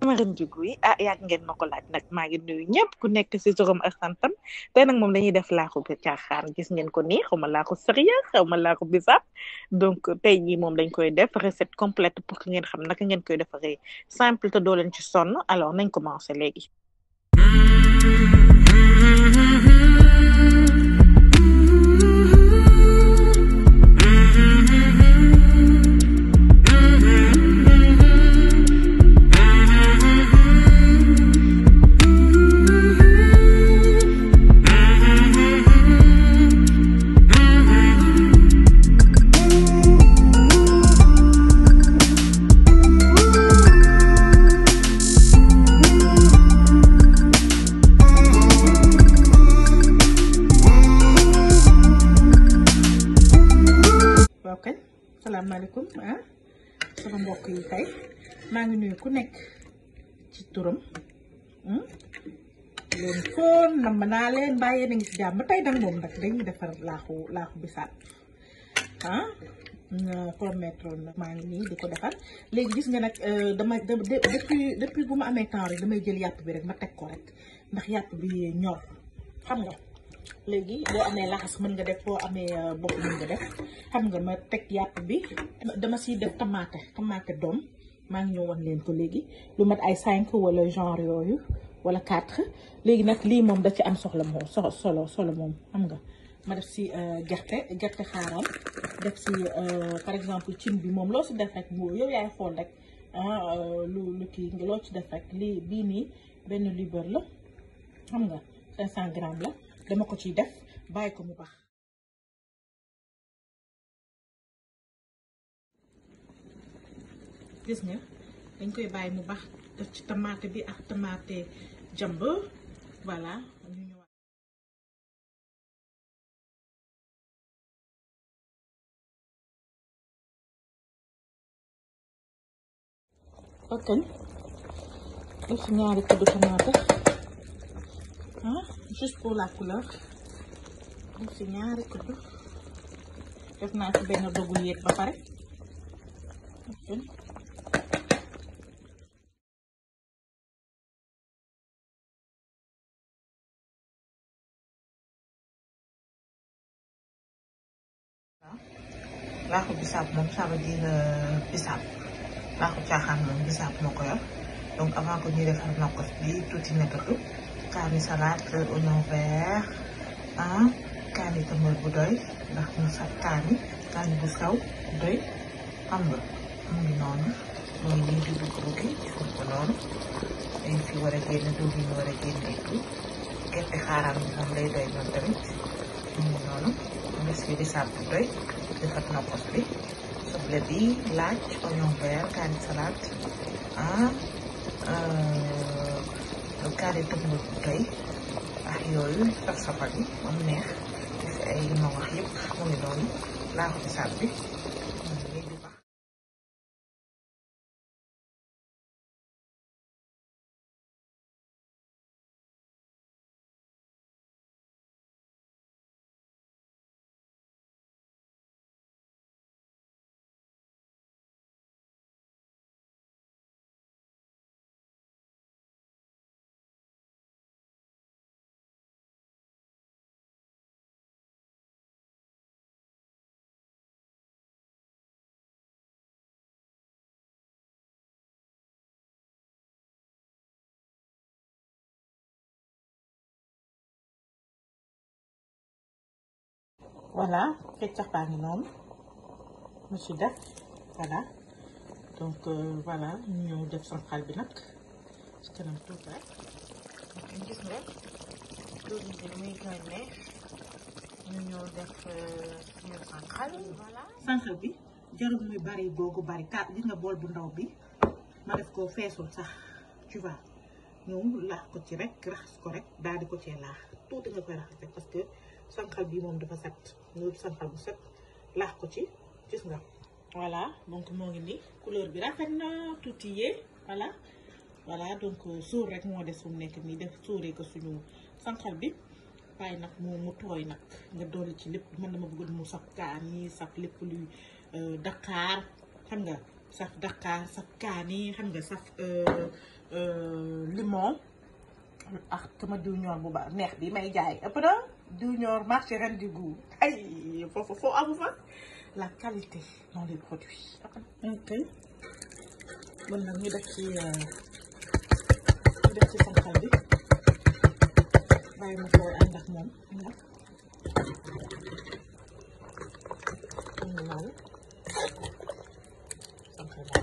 Cameroun Diougou yi ah yàgg ngeen ma ko laaj nag maa ngi nuyu ñëpp ku nekk si turam ak santam tey nag moom dañuy def laaxu bi caaxaan gis ngeen ko nii xaw ma laaxu sérieux xaw ma laaxu bisaab donc tey jii moom dañ koy def recette complète pour que ngeen xam naka ngeen koy defaree simple te doo leen ci sonn alors nañ commencé léegi. waaw kañ salaamaaleykum ah sama mbokk yi tey maa ngi nuyu ku nekk ci turam leen foon nam naa leen bàyyee na ngi ci jàmm tey nag moom nag dañuy defar laaxu laaxu bisaab ah promettre nag maa ngi nii di ko defar léegi gis nga nag dama depuis depuis bu ma amee temps rek damay jël yàpp bi rek ma teg ko rek ndax yàpp bi ñor xam nga léegi boo amee laxas mën nga def boo amee bopp mën nga def xam nga ma teg yàpp bi dama siy def tamaate tamaate doom maa ngi ñëw wan leen ko léegi lu mat ay cinq wala genre yooyu wala quatre léegi nag lii moom da ci am soxla moom so solo solo moom xam nga ma def si gerte gerte xaaral def si par exemple cin bi moom loo si def rek boo yow yaay xool rek lu lu kii nga loo ci def rek lii bii nii benn libre la xam nga 500 grammes la dama ko ciy def bàyyi ko mu baax gis nga dañ koy bàyyi mu baax def ci tamaate bi ak tamaate jàmb voilà ñu ñëwaat ok def ci ñaari kuddu tamaate ah juste pour la couleur def ci ñaari kuddu def naa ci benn dogu yéet ba pare laaxu bisaab moom ça veut dire bisaab laaxu caaxaan moom bisaab moo ko yor donc avant que ñuy defar nokkos bi tuuti nekkatu kaani salade oignon vert ah kaani tamit bu doy ndax mu sax kaani kaani bu saw doy xam nga mu ngi noonu mu ngi nii di bugg buggi gis nga ko noonu dañ fi war a génn diw bi ñu war a génn et tout gerte xaaraan bi moom lay doy noonu tamit mu ngi noonu mu des fi bisaab bu doy defar nokkos bi soble bi laaj oignon vert kaani salade ah kaani tëmb bu doy ak yooyu saf safal yi moom neex def ay li ma wax yëpp mu ngi noonu laaxu bisaab bi léegi baax voilà keccax baa ngi noonu mu ci def voilà donc voilà ñu ñëw def sanqal bi nag ci kanam tuuti rek gis nga loolu bi muy gën neex ñu ñëw def suñu sanqal voilà sanqal bi jarul muy bari googu bari ka gis nga bool bu ndaw bi ma def ko feesul sax tu vois ñëw laax ko ci rek raxas ko rek daal di ko cee laax tuuti nga koy raxas rek parce que sanqal bi moom dafa set ñu sanqal bu set laax ko ci gis nga voilà donc moo ngi nii couleur bi rafet na tuuti yee voilà voilà donc suur rek moo des fu mu nekk nii def suuree ko suñu sanqal bi waaye nag mu mu tooy nag nga dolli ci lépp man dama bëgg mu saf kaani saf lépp luy Dakar xam nga saf Dakar saf kaani xam nga saf limon ak sama diw ñor bu baax neex bi may jaay ëpp na diw ñor marché ren du goût ay foofu foo amu fa la qualité dans les produits ok bon nag ñu def ci ñu def ci sànqal bi bàyyi ma koy ànd ak moom nga ñu noonu sànqal baa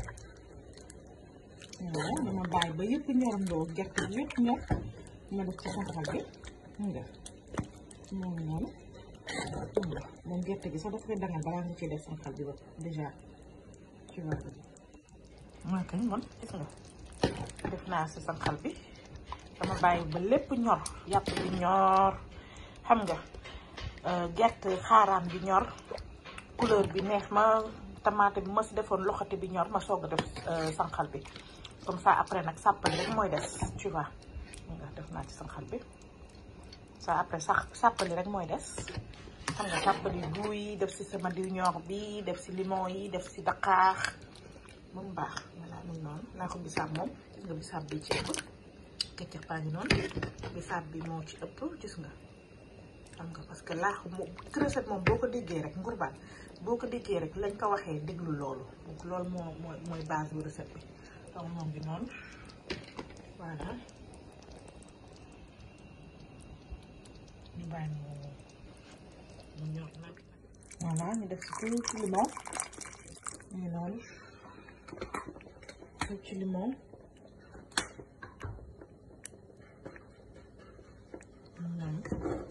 waaw dama bàyyi ba yëpp ñorandoo gerte bi yëpp ñor ma def ci sànqal bi nga moom noonu moom gerte gi sax dafa koy dangal balaa nga ciy def sànqal bi ba déjà tu vois mooy kañ man gis nga def naa si sànqal bi dama bàyyi ba lépp ñor yàpp bi ñor xam nga gerte xaaraan bi ñor couleur bi neex ma tamaate bi ma si defoon loxoti bi ñor ma soog a def sànqal bi comme ça après nag sàppali rek mooy des tu vois nga def naa ci sànqal bi ça après sax sàppali rek mooy des xam nga sàppali buy def si sama diw ñor bi def si limon yi def si daqaax ba mu baax voilà moom noonu naa ko bisaab moom gis nga bisaab bi ci ëpp keccax baa ngi noonu bisaab bi moo ci ëpp gis nga xam nga parce que laax moom recette moom boo ko déggee rek ngurbaan boo ko déggee rek lañ ko waxee déglu loolu donc loolu moo mooy mooy base bu recette bi donc moom bi noonu voilà ñu bàyyi mu mu ñor nag voilà ñu def ci tuuti limon ñu noonu tuuti limon noonu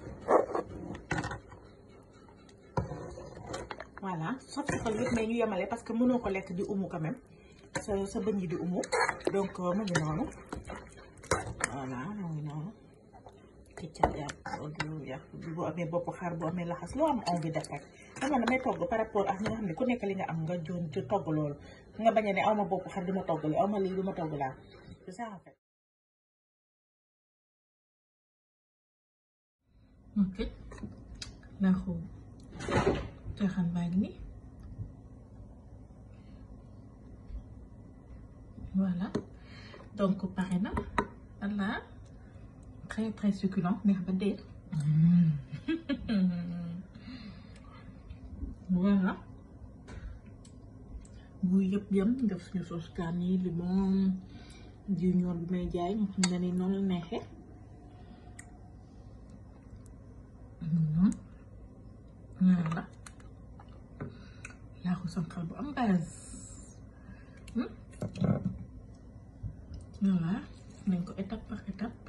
voilà saf safal yëpp mais ñu yemale parce que mënoo ko lekk di umu quand même sa sa bëñ yi di umu donc mu ngi noonu voilà mu ngi noonu këccëg yàpp yàpp bu amee bopp xar bu amee laxas loo am envie def rek xam nga damay togg par rapport ak ñi nga xam ne ku nekk li nga am nga joon ci togg loolu nga bañ a ne aw ma bopp xar di ma togg li aw ma lii di ma togg laa c'est ça en fait ok laaxu caaxaan baa ngi nii voilà donc pare na voilà très très succulent neex ba dee voilà bu yëpp yem def suñu sauce kaani limon jiw ñoor bi may jaay nga xam ne ni noonu la neexee noonu voilà laaxu sànqal bu am base voilà nañ ko étape par étape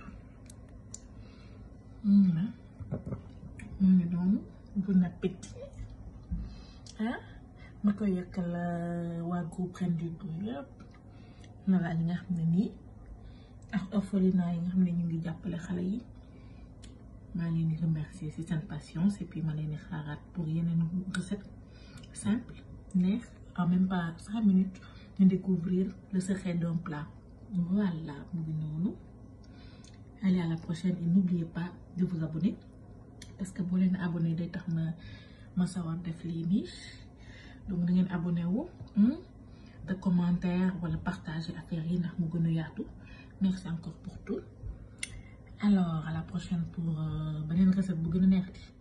voilà mu ngi noonu bon appétit ah ma koy yàkkal waa groupe Reine du Goût yëpp voilà li nga xam ne nii ak orphelinat yi nga xam ne ñu ngi jàppale xale yi maa leen di remercier ci seen patience et puis ma leen di xaaraat pour yeneen recette simple neex en même pas cinq minutes ñu découvrir le secret d'un plat voilà mu ngi noonu allez à la prochaine et n'oubliez pas de vous abonner parce que boo leen abonné day tax ma ma sawar def lii nii donc da ngeen abonné wu de commentaire wala partager affaire yi ndax mu gën a yaatu merci encore pour tout alors à la prochaine pour beneen recette bu gën a neexati